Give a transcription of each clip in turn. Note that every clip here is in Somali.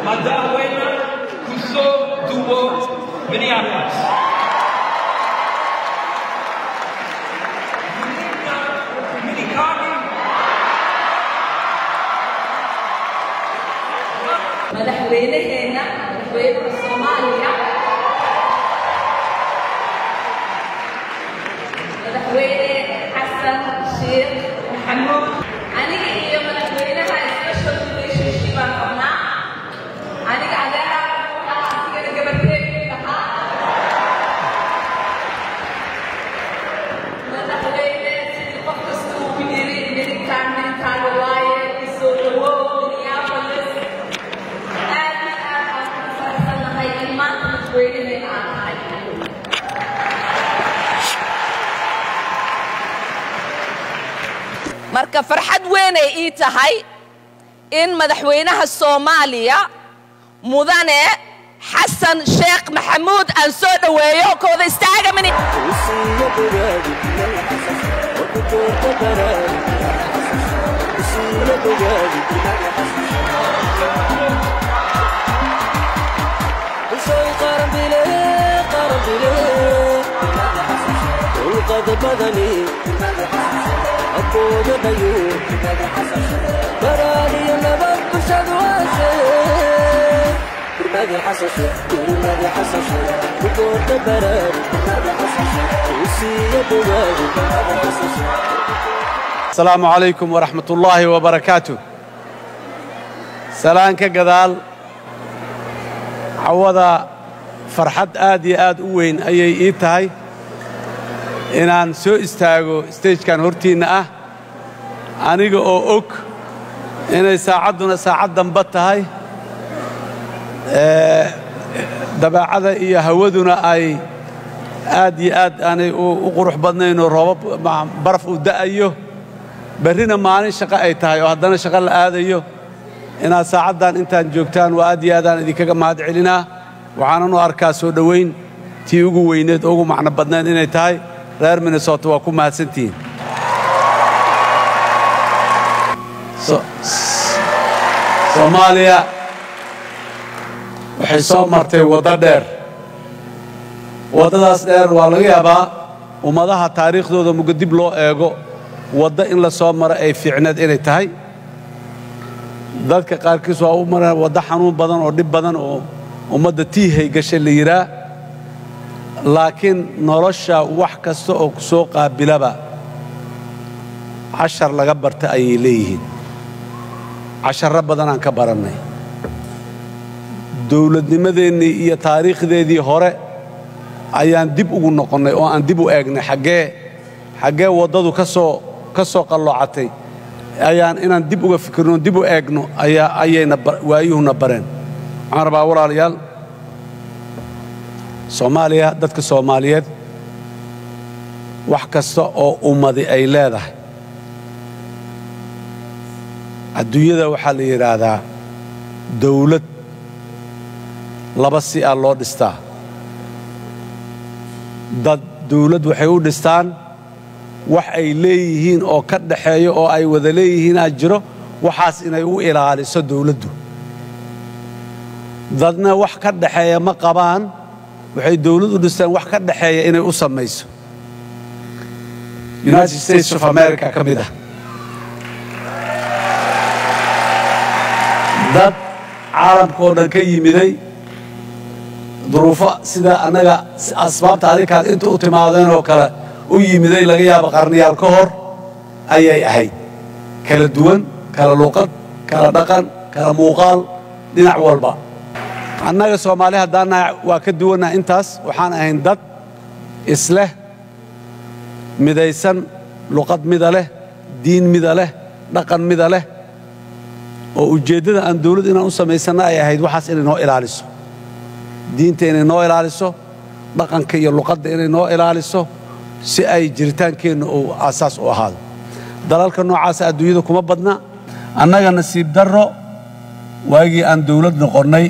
madaxweyne kusoo duwo minneapolis minikani madaxweynaheena madaxweynaha soomaaliya madaxweyne xasan sheekh maxamuud aniga iyo madaxweynaha special relationship aan qabnaa aniga adeera waxaa asigana gabarteedii ahaa madaxweyne sidii qof kasta uu ku yiri midkaan midkaaga waaye isoo dhawow minneapolis aad iyo aad aan ku faraxsanahay in maanta madaxweynaheena aan ahay marka farxad weynay ii tahay in madaxweynaha soomaaliya mudane xasan sheekh maxamuud aan soo dhoweeyo kooda istaaga mini asalaamu calaykum waraxmat ullaahi wabarakaatu salaan ka gadaal cawada farxad aad iyo aad u weyn ayay ii tahay inaan soo istaago stejkan hortiinna ah aniga oo og inay saacadduna saacad damba tahay ee, dabeecada iyo hawaduna ay aad iyo aad aanay u u qurux badnaynoo roobab ma- baraf uu da'ayo berrina maalin shaqo ay tahay oo haddana shaqo la aadayo inaad saacaddan intaan joogtaan waa aad iyo aadaan idinkaga mahad celinaa waxaanan u arkaa soo dhowayn tii ugu weyneed oo ugu macno badnayd inay tahay reer minnesota waa ku mahadsantihiin So- s- soomaaliya waxay soo martay waddo dheer waddadaas dheer waa laga yaabaa ummadaha taariikhdooda muga dib loo eego waddo in la soo maro ay fiicneed inay tahay dadka qaarkiis waa u maraan waddo xanuun badan oo dhib badan oo ummadda tiihay gashay la yidhaa laakiin nolosha wax kasta oo ku soo qaabilaba cashar laga barta ayay leeyihiin casharro badanaan ka barannay dowladnimadeennii iyo taariikhdeedii hore ayaan dib ugu noqonnay oo aan dib u eegnay xaggee xaggee waddadu ka soo ka soo qalloocatay ayaan inaan dib uga fikirno dib u eegno ayaa ayayna ba- waayuhuna bareen waxaan rabaa walaalayaal soomaaliya dadka soomaaliyeed wax kasta oo ummadi ay leedahay adduunyada waxaa la yidhaahdaa dawlad laba si ah loo dhistaa dad dawlad waxay u dhistaan wax ay leeyihiin oo ka dhaxeeyo oo ay wada leeyihiinaa jiro waxaas inay u ilaaliso dawladdu dadna wax ka dhaxeeya ma qabaan waxay dawlad u dhistaan wax ka dhaxeeya inay u samayso united states of america ka mid ah dad caalamkaoo dhan ka yimiday duruufo sida annaga asbaabta adinkaad inta u timaadeen oo kale u yimiday laga yaabo qarniyaal ka hor ayay ahayd kala duwan kala luuqad kala dhaqan kala muuqaal dhinac walba annaga soomaali haddaan nahay waa ka duwannaha intaas waxaan ahayn dad isleh midaysan luqad mida leh diin mida leh dhaqan mida leh oo ujeeddada aan dawlad inaan u samaysanna ay ahayd waxaas inay noo ilaaliso diinta inay noo ilaaliso dhaqanka iyo luqadda inay noo ilaaliso si ay jiritaankeenna uu aasaas u ahaado dalalka noocaasa adduunyada kuma badna annaga nasiib darro waagii aan dawlad noqonnay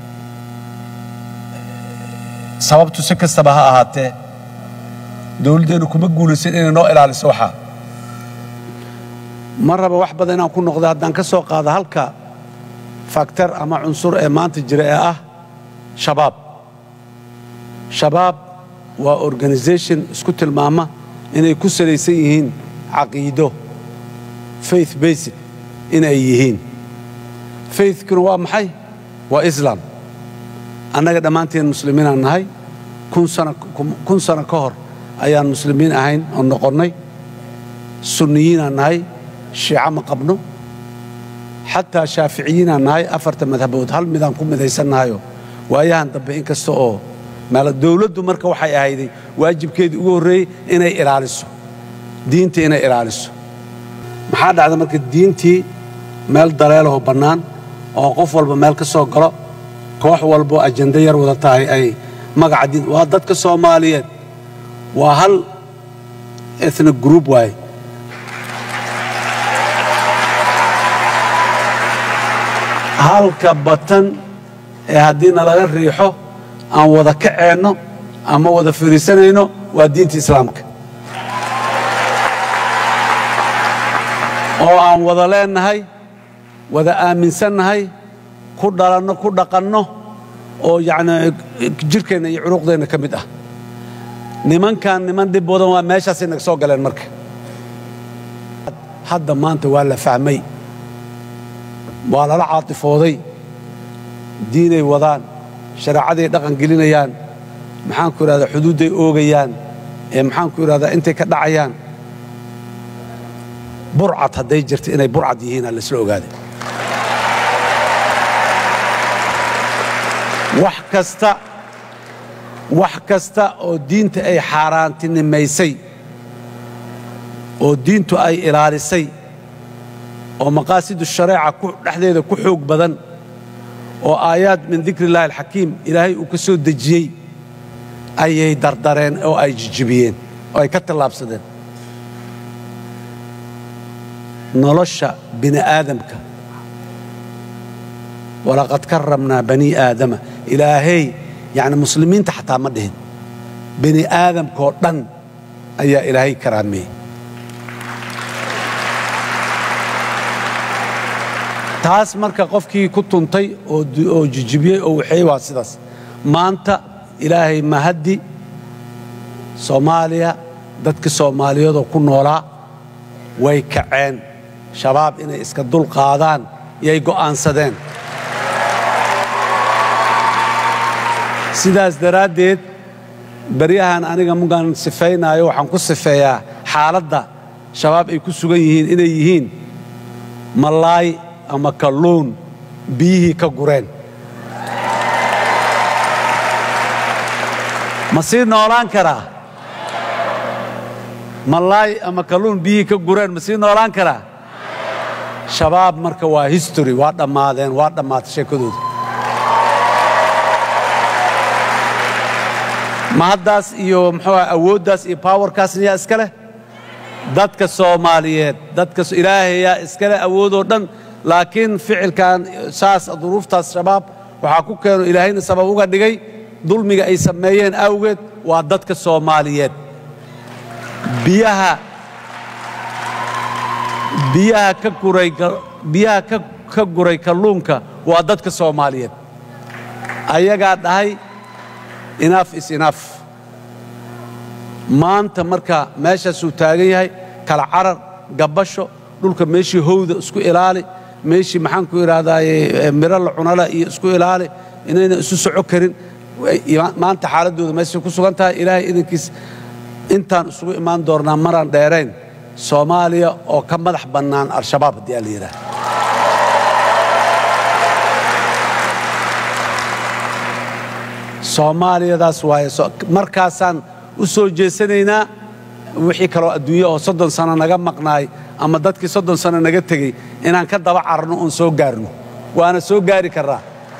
sababtu si kastaba ha ahaatee dawladdeennu kuma guulaysan inay noo ilaaliso waxaa ma raba wax badan inaan ku noqdo haddaan ka soo qaado halka faktar ama cunsur ee maanta jira ee ah shabaab shabaab waa organisation isku tilmaama inay ku salaysan yihiin caqiido faith basic inay yihiin faithkuna waa maxay waa islam annaga dhammaanteen muslimiinaan nahay kun sano ka hor ayaan muslimiin ahayn oo noqonnay sunniyiinaan nahay shiico ma qabno xataa shaaficiyiinaan nahay afarta madhabood hal midaan ku midaysannahayo waayahan dambe in kasta oo maala dowladdu marka waxay ahayday waajibkeedii ugu horreeyey inay ilaaliso diinta inay ilaaliso maxaa dhacda marka diintii meel daleelahoo bannaan oo qof walba meel ka soo galo koox walboo ajando yar wada tahay ay magaca diin waa dadka soomaaliyeed waa hal ethnic group waaye halka batan ee haddii nalaga riixo aan wada kaceenno ama wada firiisanayno waa diinta islaamka oo aan wada leennahay wada aaminsannahay ku dhalanno ku dhaqanno oo yacni jidhkeenna iyo curuqdeenna ka mid ah nimankan niman dhib badan waa meeshaasay naga soo galeen marka hadda maanta waa la fahmay waa lala caatifooday diinay wadaan shareecaday dhaqan gelinayaan maxaanku idhahdaa xuduudday oogayaan ee maxaanku idhahdaa intay ka dhacayaan burcad hadday jirta inay burcad yihiinaa laisla ogaaday wax kasta wax kasta oo diinta ay xaaraantinimaysay oo diintu ay ilaalisay oo maqaasidu shareeca dhexdeeda ku xoog badan oo aayaad min dikri illahi alxakiim ilaahay uu ka soo dejiyey ayay dardareen oo ay jijibiyeen oo ay ka tallaabsadeen nolosha bini aadamka walaqad karamnaa banii aadama ilaahay yacni muslimiinta xataa ma dhihin bini aadamkaoo dhan ayaa ilaahay karaameeyey taas marka qofkii ku tuntay oo jijibiyey oo waxeey waa sidaas maanta ilaahay mahaddi soomaaliya dadka soomaaliyeedoo ku noolaa way kaceen shabaab inay iska dul qaadaan yay go'aansadeen sidaas daraaddeed baryahan aniga mugaan sifaynaayo waxaan ku sifeeyaa xaaladda shabaab ay ku sugan yihiin inay yihiin malaay ama kalluun biyihii ka gureen ma sii noolaan karaa malaay ama kalluun biyihii ka gureen ma sii noolaan karaa shabaab marka waa history waa dhammaadeen waa dhammaatay sheekadooda ma haddaas iyo muxuu ah awooddaas iyo powerkaasna yaa iska leh dadka soomaaliyeed dadka ilaahayaa iska leh awoodoo dhan laakiin ficilkan saas duruuftaas shabaab waxaa ku keeno ilaahayna sabab uga dhigay dulmiga ay sameeyeen awgeed waa dadka soomaaliyeed biyaha biyaha ka guray biyaha ka guray kalluunka waa dadka soomaaliyeed ayagaa dhahay inaaf is inaaf maanta marka meeshaasuu taagan yahay kala carar gabbasho dhulka meeshii howda isku ilaali meeshii maxaanku idhahdaaye miro la cunala iyo isku ilaali inayna isu soco karin maanta xaaladdooda meeshay ku sugan tahay ilaahay idankiis intaan isugu imaan doonnaa maraan dheerayn soomaaliya oo ka madax bannaan al-shabaab haddii aa la yidhaah soomaaliyadaas waaye markaasaan u soo jeesanaynaa wixii kaloo adduunya oo soddon sano naga maqnaay ama dadkii soddon sano naga tegey inaan ka daba cararno oon soo gaarno waana soo gaari karraa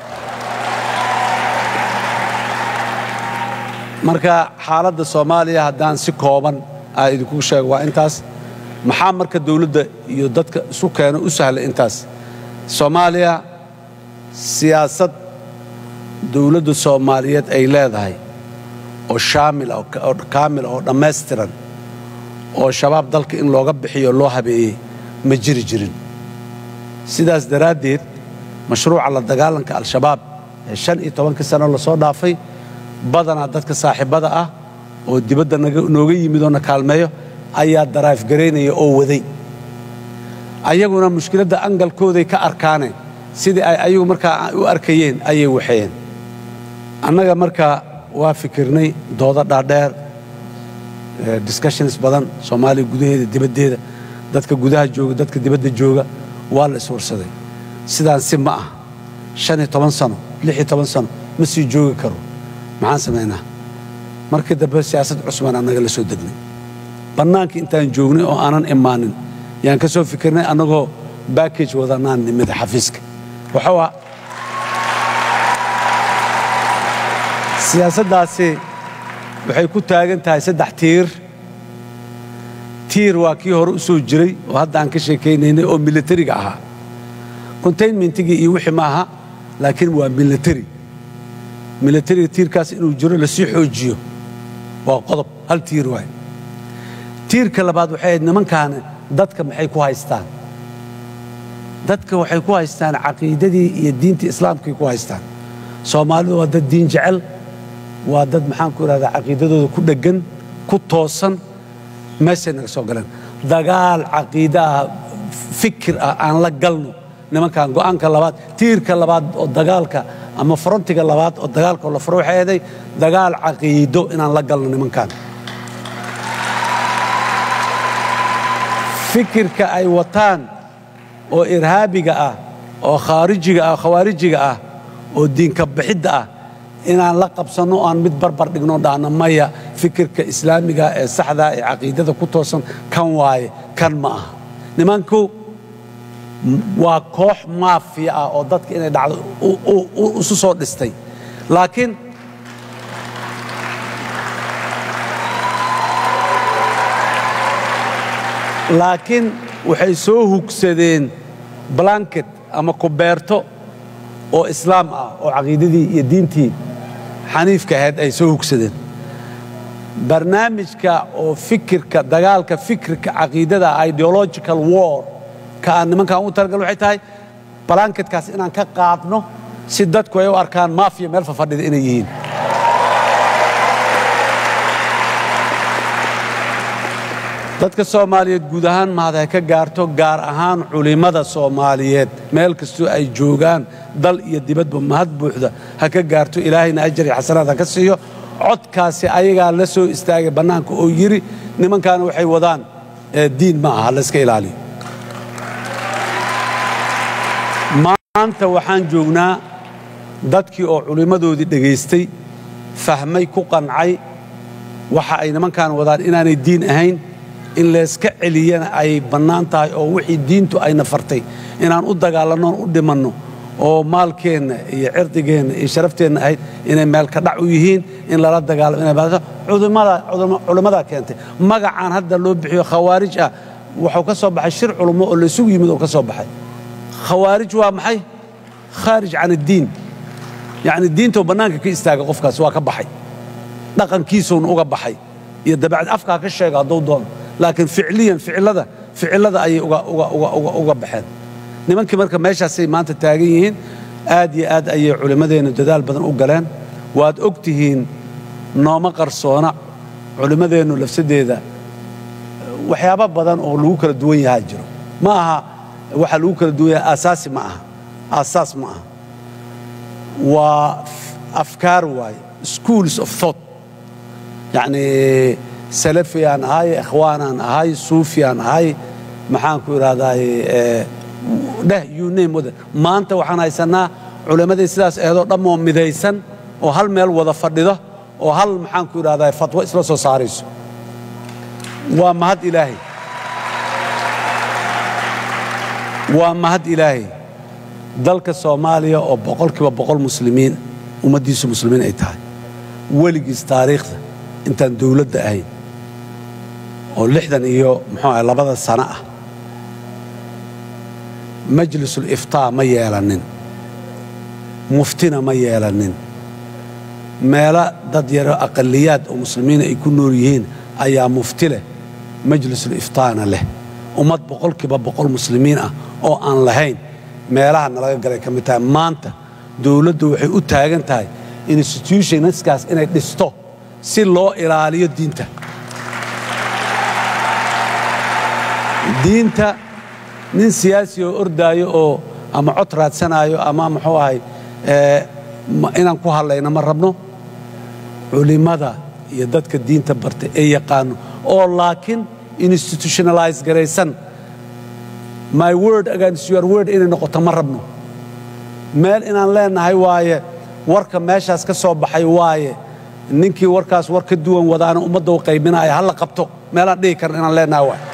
marka xaaladda soomaaliya haddaan si kooban aa idinku sheego waa intaas maxaa marka dawladda iyo dadka isu keeno u sahlay intaas soomaaliya siyaasad dawladda soomaaliyeed ay leedahay oo shaamil oo kaamil oo dhammaystiran oo shabaab dalka in looga bixiyo loo habeeyey ma jiri jirin sidaas daraaddeed mashruuca la dagaalanka al-shabaab ee shan iyo tobankii sano lasoo dhaafay badanaa dadka saaxiibbada ah oo dibadda nooga yimid oo na kaalmeeyo ayaa daraif garaynaya oo waday ayaguna mushkiladda angalkooday ka arkaaneen sidii ay ayagu markaa u arkayeen ayay waxeeyeen annaga markaa waa fikirnay doodo dhaadheer discussions badan soomaaliya gudaheeda dibaddeeda dadka gudaha jooga dadka dibadda jooga waa la iswarsaday sidaan si ma ah shan iyo toban sano lix iyo toban sano ma sii joogi karo maxaan samaynaa markii dambe siyaasad cusbaan annaga la soo degnay bannaankii intaan joognay oo aanan imaanin yaan ka soo fikirnay annagoo backage wadanaan nimid xafiiska wuxuu ah siyaasaddaasi waxay ku taagan tahay saddex tiir tiir waa kii hore u soo jiray oo hadda aan ka sheekaynaynay oo milatariga ahaa containmentigii iyo wixii ma aha laakiin waa milatari milatariga tiirkaas inuu jiro lasii xoojiyo waa qodob hal tiir waay tiirka labaad waxay ahayd nimankaana dadka maxay ku haystaan dadka waxay ku haystaan caqiidadii iyo diintii islaamkay ku haystaan soomaalidu waa dad diin jecel waa dad maxaan ku idhahdaa caqiidadooda ku dheggan ku toosan meeshay naga soo galeen dagaal caqiide ah fikir ah aan la galno nimankan go'aanka labaad tiirka labaad oo dagaalka ama frontiga labaad oo dagaalka oo la furo waxay ahaday dagaal caqiido inaan la galno nimankan fikirka ay wataan oo irhaabiga ah oo khaarijiga ah khawaarijiga ah oo diinka bixidda ah inaan la qabsanno o aan mid barbar dhigno dhahno maya fikirka islaamiga ee saxdaa ee caqiidada ku toosan kan waaye kan ma aha nimanku waa koox maafiya ah oo dadka inay dhacdo isu soo dhistay laakiin laakiin waxay soo hugsadeen blanket ama kubeerto oo islaam ah oo caqiidadii iyo diintii xaniifka ahayd ay soo hugsadeen barnaamijka oo fikirka dagaalka fikirka caqiidada ideological war ka aan nimankan u talagal waxay tahay balanketkaas inaan ka qaadno si dadku ay u arkaan maafiya meel fafadhida inay yihiin dadka soomaaliyeed guud ahaan mahad ha ka gaarto gaar ahaan culimmada soomaaliyeed meel kastoo ay joogaan dal iyo dibadba mahad buuxda ha ka gaarto ilaahayna ajar iyo xasanaad ha ka siiyo codkaasi ayagaa la soo istaagay bannaanka oo yidhi nimankaana waxay wadaan diin ma aha layska ilaaliyo maanta waxaan joognaa dadkii oo culimmadoodii dhegaystay fahmay ku qancay waxa ay nimankaan wadaan inaanay diin ahayn in layska celiyana ay bannaan tahay oo wixii diintu ayna fartay inaan u dagaalannoon u dhimanno oo maalkeenna iyo cirdigeenna iyo sharafteenna ahayd inay meelka dhac u yihiin in lala dagaalamo inay culimmadaa keentay magacaan hadda loo bixiyo khawaarij ah wuxuu ka soo baxay shir culummo oo laysugu yimid oo ka soo baxay khawaarij waa maxay khaarij can addiin yacni diintoo bannaanka ka istaaga qofkaas waa ka baxay dhaqankiisuuna uga baxay iyo dabeecad afkaa ka sheega hadduu doono laakiin ficliyan ficilada ficilada ayay uga baxeen nimankii marka meeshaasay maanta taagan yihiin aad iyo aad ayay culimmadeennu dadaal badan u galeen waad og tihiin nooma qarsoona culimmadeennu lafsadeeda waxyaabo badan oo lagu kala duwan yahaa jiro ma aha waxa lagu kala duwan yahay aasaasi ma aha aasaas ma aha waa afkaar waaye schools of thought yacni salafiyaan ahay ikhwaanaan ahay suufiyaan ahay maxaan ku idhahdaaye dheh you name wada maanta waxaan haysannaa culimmadii sidaas eedoo dhammoo midaysan oo hal meel wada fadhida oo hal maxaan ku idhahdaa fatwo isla soo saarayso waa mahad ilaahay waa mahad ilaahay dalka soomaaliya oo boqolkiiba boqol muslimiin ummaddiisu muslimiin ay tahay weligiis taariikhda intaan dawladda ahayn oo lixdan iyo muxuu ahay labada sano ah majlisul iftaa ma yeelanin muftina ma yeelanin meelo dad yaro aqaliyaad oo muslimiina ay ku nool yihiin ayaa mufti leh majlisul iftaana leh ummad boqolkiiba boqol muslimiin ah oo aan lahayn meelaha nalaga galay ka mid tahay maanta dowladdu waxay u taagan tahay institutionskaas inay dhisto si loo ilaaliyo diinta diinta nin siyaasi oo ordaayo oo ama cod raadsanaayo ama muxuu ahay inaan ku hadlayno ma rabno culimmada iyo dadka diinta barta ee yaqaano oo laakiin institutionalize garaysan my word against your word inay noqoto ma rabno meel inaan leenahay waaye warka meeshaas ka soo baxay waaye ninkii warkaas war ka duwan wadaana ummadda u qaybinaya ha la qabto meelaan dhihi karna inaan leenahay waaye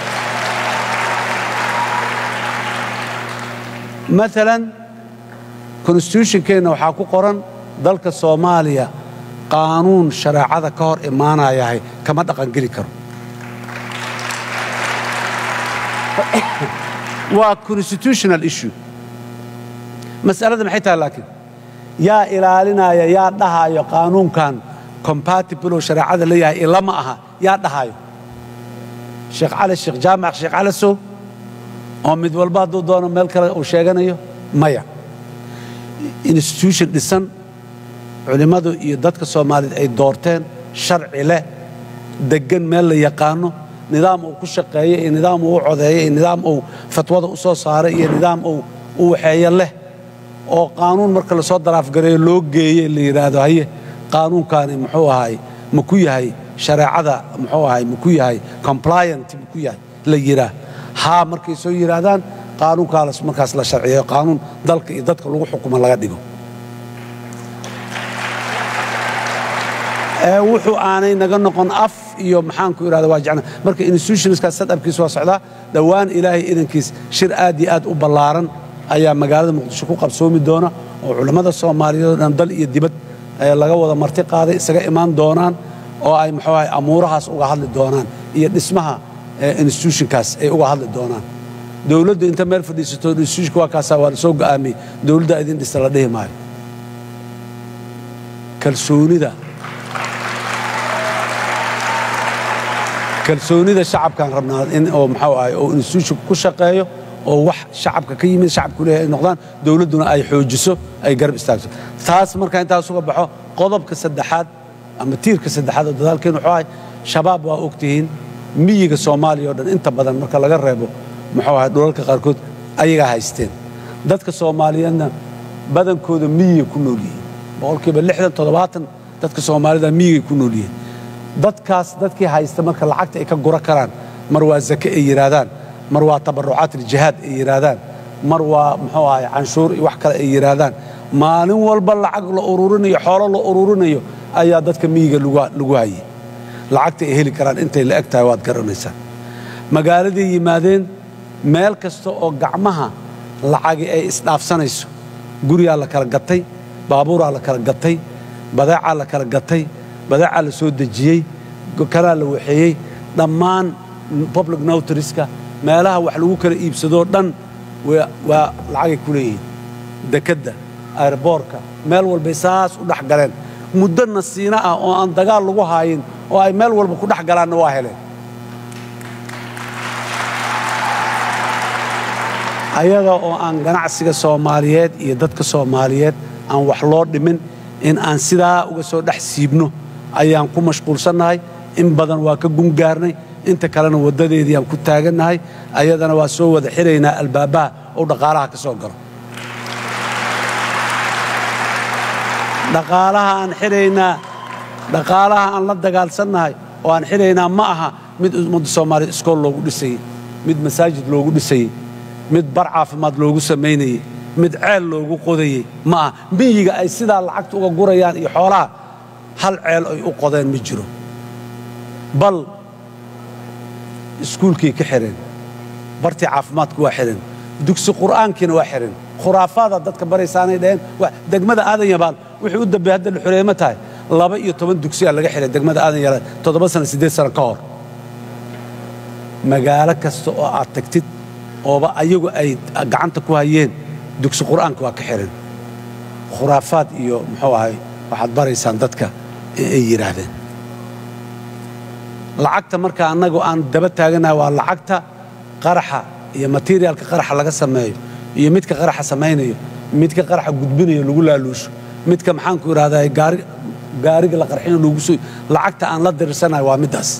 maalan constitutionkeenna waxaa ku qoran dalka soomaaliya qaanuun shareecada ka hor imaanayahay kama dhaqangeli karo waa constitutional issue mas'alada maxay tahay laakiin yaa ilaalinaya yaa dhahaayo qaanuunkan compatible oo shareecada la yahay ilama aha yaa dhahaayo sheekh cali sheekh jaamac sheekh cali sow oo mid walba hadduu doono meel kale uu sheeganayo maya institution dhisan culimmadu iyo dadka soomaaliyeed ay doorteen sharci leh deggan meel la yaqaano nidaam uu ku shaqeeyo iyo nidaam uu u codeeyo iyo nidaam uu fatwada u soo saaray iyo nidaam uu u waxeeyo leh oo qaanuun marka lasoo daraafgareeyo loo geeye la yidhaahdo haye qaanuunkaani muxuu ahay ma ku yahay shareecada muxuu ahay ma ku yahay compliant ma ku yahay la yidhaah haa markay soo yidhaahdaan qaanuunkaas markaas la sharciyeeyo qaanuun dalka iyo dadka lagu xukumo laga dhigo ee wuxuu aanay naga noqon af iyo maxaanku idhahda waa jecna marka institutionskaas sadabkiis waa socdaa dhowaan ilaahay idankiis shir aad iyo aad u ballaaran ayaa magaalada muqdisho ku qabsoomi doona oo culammada soomaaliyeed oo dhan dal iyo dibad laga wada marti qaaday isaga imaan doonaan oo ay muxuu ahay amuurahaas uga hadli doonaan iyo dhismaha institutionkaas ay uga hadli doonaan dowladdu inta meel fadhiisato institutionka waa kaasaa waa la soo go'aamiyey dowladda idin dhista la dhihi maayo kalsoonida kalsoonida shacabkaan rabnaa in oo muxuu ahay oo institutionka ku shaqeeyo oo wax shacabka ka yimid shacabku leeyahay ay noqdaan dowladduna ay xoojiso ay garab istaagto taas markaa intaas uga baxo qodobka saddexaad ama tiirka saddexaad oo dadaalkeen wuxuu ahay shabaab waa ogtihiin miyiga soomaaliya oo dhan inta badan marka laga reebo muxuu ahay dhulalka qaarkood ayagaa haysteen dadka soomaaliyeedna badankooda miyigay ku nool yihiin boqolkiiba lixdan toddobaatan dadka soomaalida miyigay ku nool yihiin dadkaas dadkii haysta marka lacagta ay ka gura karaan mar waa zake ay yidhaahdaan mar waa tabarucaat iljihaad ay yidhaahdaan mar waa muxuu ahay canshuur iyo wax kale ay yidhaahdaan maalin walba lacag la ururinayo xoolo la ururinayo ayaa dadka miyiga lagu hayay lacagta ay heli karaan intay la eg tahay waad garanaysaan magaaladay yimaadeen meel kasta oo gacmaha lacagi ay isdhaafsanayso gurigaa la kala gatay baabuuraa la kala gatay badeecaa la kala gatay badeecaa la soo dejiyey kalaa la waxeeyey dhammaan public notarieska meelaha wax lagu kala iibsadoo dhan waa lacagay ku leeyihiin dekedda airboorka meel walbay saas u dhex galeen muddo nasiino ah oo aan dagaal lagu haayin oo ay meel walba ku dhex galaanna waa heleen ayaga oo aan ganacsiga soomaaliyeed iyo dadka soomaaliyeed aan wax loo dhimin in aan sidaa uga soo dhex siibno ayaan ku mashquulsannahay in badan waa ka gungaarnay inta kalena waddadeedii aan ku taagannahay ayadana waa soo wada xiraynaa albaabbaha oo dhaqaalaha ka soo galo dhaqaalaha aan xiraynaa dhaqaalaha aan la dagaalsannahay oo aan xiraynaa ma aha mid ummadda soomaaliya iskool loogu dhisayey mid masaajid loogu dhisayey mid bar caafimaad loogu samaynayey mid ceel loogu qodayey ma aha miyiga ay sidaa lacagta uga gurayaan iyo xoolaha hal ceel ay u qodeen ma jiro bal iskuulkay ka xireen bartii caafimaadku waa xireen dugsi qur'aankiina waa xireen khuraafaada dadka baraysaanay dhaheen degmada aadan yabaal wixii u dambeey hadda la xureemo tahay laba iyo toban dugsiyaa laga xiray degmada aadan yabaal toddoba sana siddeed sano ka hor magaalo kasta oo aad tagtid ooba ayagu ay gacanta ku hayeen dugsi qur'aanka waa ka xireen khuraafaad iyo muxuu ahay waxaad baraysaan dadka ay yidhaahdeen lacagta marka annagu aan daba taaganahay waa lacagta qaraxa iyo materialka qaraxa laga sameeyo iyo midka qaraxa samaynayo midka qaraxa gudbinayo lagu laaluusho midka maxaanku idhahdaa gaari gaariga la qarxino lagu soo lacagta aan la dirirsanayo waa middaas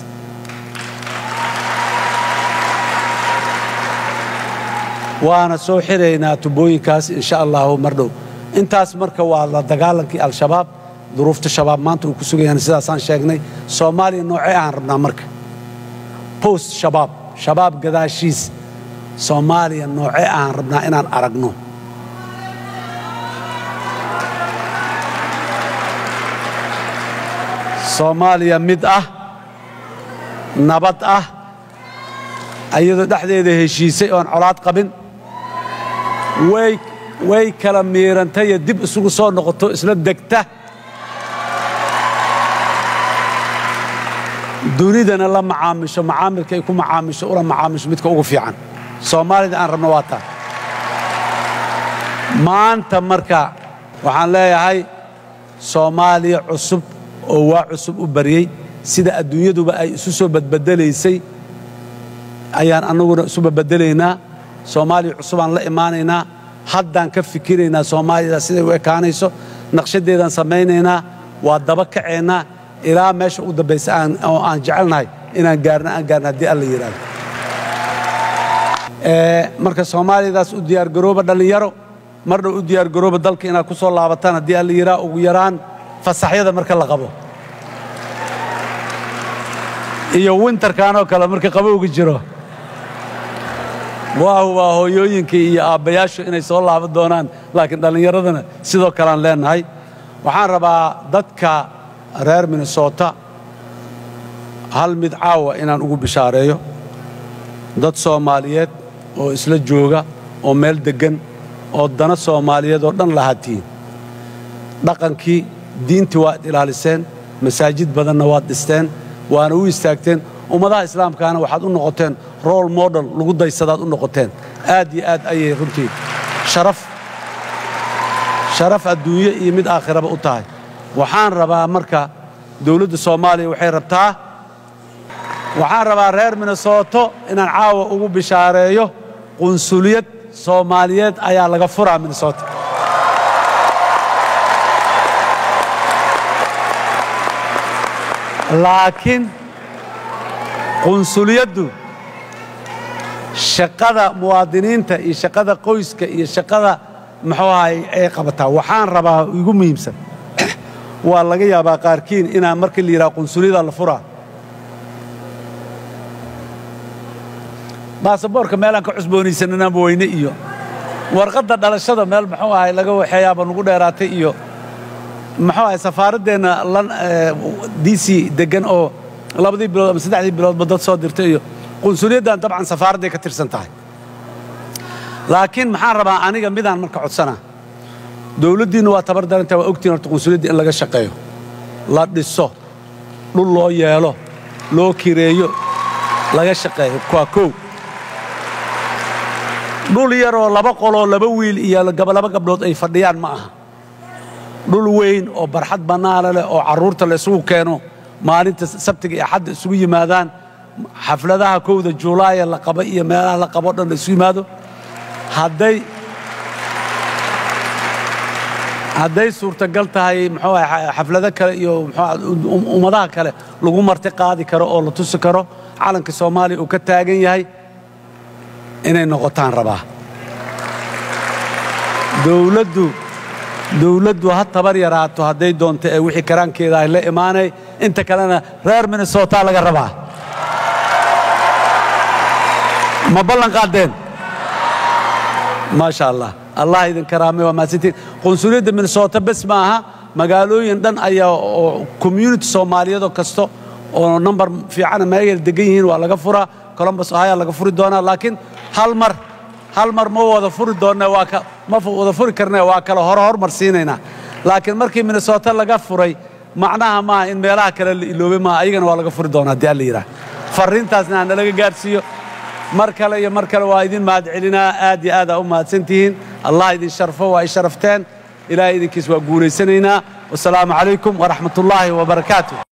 waana soo xiraynaa tubooyinkaas insha allahu mar dhow intaas marka waa la dagaalankii al-shabaab duruufta shabaab maanta uu ku sugayaan sidaasaan sheegnay soomaaliya noocee aan rabnaa marka post shabaab shabaab gadaashiis soomaaliya noocee aan rabnaa inaan aragno soomaaliya mid ah nabad ah ayadoo dhexdeeda heshiisay oon colaad qabin way way kala miirantayo dib isugu soo noqoto isla degta dunidana la macaamisho macaamilka ay ku macaamisho ula macaamisho midka ugu fiican soomaalida aan rabno waa taa maanta marka waxaan leeyahay soomaaliya cusub oo waa cusub u baryey sida adduunyaduba ay isu soo badbedelaysay ayaan annaguna isu badbedelaynaa soomaaliya cusubaan la imaanaynaa haddaan ka fikiraynaa soomaaliyada siday u ekaanayso naqshadeedaan samaynaynaa waa daba kaceennaa ilaa meesha u dambaysa oo aan jecelnahay inaan gaarno aan gaarno haddii alla yidhaahdo marka soomaaliyadaas u diyaargarooba dhallinyaro mar dhow u diyaargarooba dalka inaad ku soo laabataan haddii alla yidhaha ugu yaraan fasaxyada marka la qabo iyo winterkanoo kale marka qabowga jiro waahu waa hooyooyinkii iyo aabbayaashu inay soo laaban doonaan laakiin dhallinyaradana sidoo kalean leennahay waxaan rabaa dadka reer minnesota hal mid caawa inaan ugu bishaareeyo dad soomaaliyeed oo isla jooga oo meel deggan oo dana soomaaliyeed oo dhan lahaatiin dhaqankii diintii waad ilaaliseen masaajid badanna waad dhisteen waana u istaagteen ummadaha islaamkaana waxaad u noqoteen role model lagu daysadaad u noqoteen aad iyo aad ayay runtii sharaf sharaf adduunye iyo mid aakhiraba u tahay waxaan rabaa marka dawladda soomaaliya waxay rabtaa waxaan rabaa reer minnesoto inaan caawa ugu bishaareeyo qunsuliyad soomaaliyeed ayaa laga furaa minnesota laakiin qunsuliyaddu shaqada muwaadiniinta iyo shaqada qoyska iyo shaqada muxuu ahay ay qabataa waxaan rabaa igu muhiimsan waa laga yaabaa qaarkiin inaan markii la yidhaha qunsuliyada la furaa baasaboorka meelaan ka cusboonaysananaanba weyne iyo warqadda dhalashada meel muxuu ahay laga waxeeyaaba nugu dheeraatay iyo muxuu ahay safaaraddeenna d c deggan oo labadii bilood ama saddexdii biloodba dad soo dirtay iyo qunsuliyaddan dabcan safaaradday ka tirsan tahay laakiin maxaan rabaa aniga midaan marka codsanaa dawladdiinna waa tabar darantaa waa ogtiin horta qunsuliyadda in laga shaqeeyo la dhiso dhul loo yeelo loo kireeyo laga shaqeeyo waa kow dhul yaroo laba qoloo laba wiil iyo laba gabdhood ay fadhiyaan ma aha dhul weyn oo barxad bannaana leh oo carruurta la isugu keeno maalinta sabtiga iyo axadda isugu yimaadaan xafladaha kowda juulaaya la qaba iyo meelaha la qabo dhan la isu yimaado hadday hadday suurtagal tahay muxuu ahay xaflado kale iyo muxuu ummadaha kale lagu marti qaadi karo oo la tusi karo calanka soomaaliya uu ka taagan yahay inay noqotaan rabaa dawladdu dawladdu ha tabar yaraato hadday doonto ee wixii karaankeeda ay la imaanay inta kalena reer minnesota laga rabaa ma ballan qaadeen maasha allah allah idin karaamay waa mahadsantiin qunsuliyadda minnesota bes ma aha magaalooyin dhan ayaa oo community soomaaliyeedoo kasta oo number fiicana meegal degan yihiin waa laga furaa columbus ohaya laga furi doonaa laakiin hal mar hal mar ma wada furi doonne waa ka ma wada furi karne waa kala hore hormar siinaynaa laakiin markii minnesota laga furay macnaha maaha in meelaha kale la iloobay maaha ayagana waa laga furi doonaa haddii alla yidhaah farriintaasna ha nalaga gaadhsiiyo mar kale iyo mar kale waa idin mahad celinaa aad iyo aad aa u mahadsan tihiin allah idin sharfo waa i sharafteen ilaahay idinkiis waa guulaysanaynaa wasalaamu calaykum waraxmat ullaahi wabarakaatu